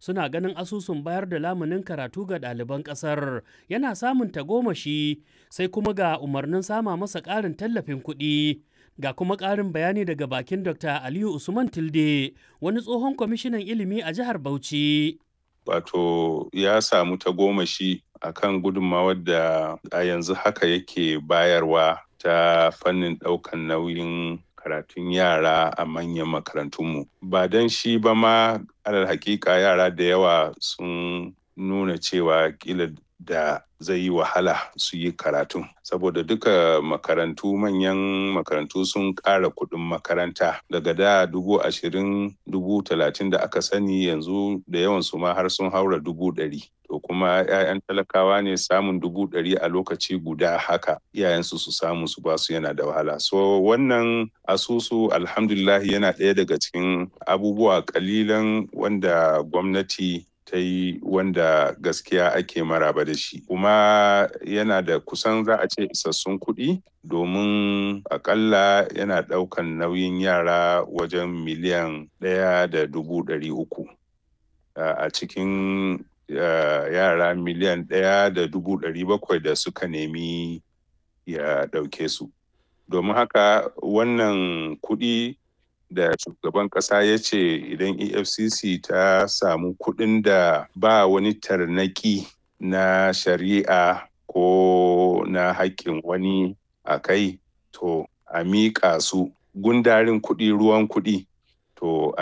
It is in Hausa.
suna ganin asusun bayar da lamunin karatu ga ɗaliban ƙasar yana samun tagomashi sai kuma ga umarnin sama masa ƙarin tallafin kuɗi. Ga kuma ƙarin bayani daga bakin Dr. Aliyu Usman Tilde, wani tsohon kwamishinan ilimi a jihar Bauchi. Wato ya samu tagomashi a kan gudunmawar da a yanzu haka yake bayarwa ta fannin ɗaukan nauyin karatun yara a manyan makarantunmu. Ba don shi ba ma alal hakika yara da yawa sun nuna cewa kila da zai yi wahala su yi karatun saboda duka makarantu manyan makarantu sun ƙara kuɗin makaranta daga da dubu ashirin dubu talatin da aka sani yanzu da yawan su ma har sun haura dubu ɗari to kuma 'ya'yan talakawa ne samun dubu ɗari a lokaci guda haka iyayensu su samu su basu yana da wahala so wannan asusu alhamdulillah yana ɗaya daga cikin abubuwa ƙalilan wanda gwamnati ta yi wanda gaskiya ake maraba da shi kuma yana da kusan za a ce isassun kuɗi domin akalla yana ɗaukan nauyin yara wajen miliyan ɗaya da dubu ɗari uku a cikin yara miliyan ɗaya da dubu ɗari bakwai da suka nemi ya ɗauke su domin haka wannan kuɗi da shugaban kasa ya ce idan efcc ta samu kuɗin da ba wani tarnaki na shari'a ko na haƙƙin wani a kai to a miƙa su gundarin kuɗi ruwan kuɗi to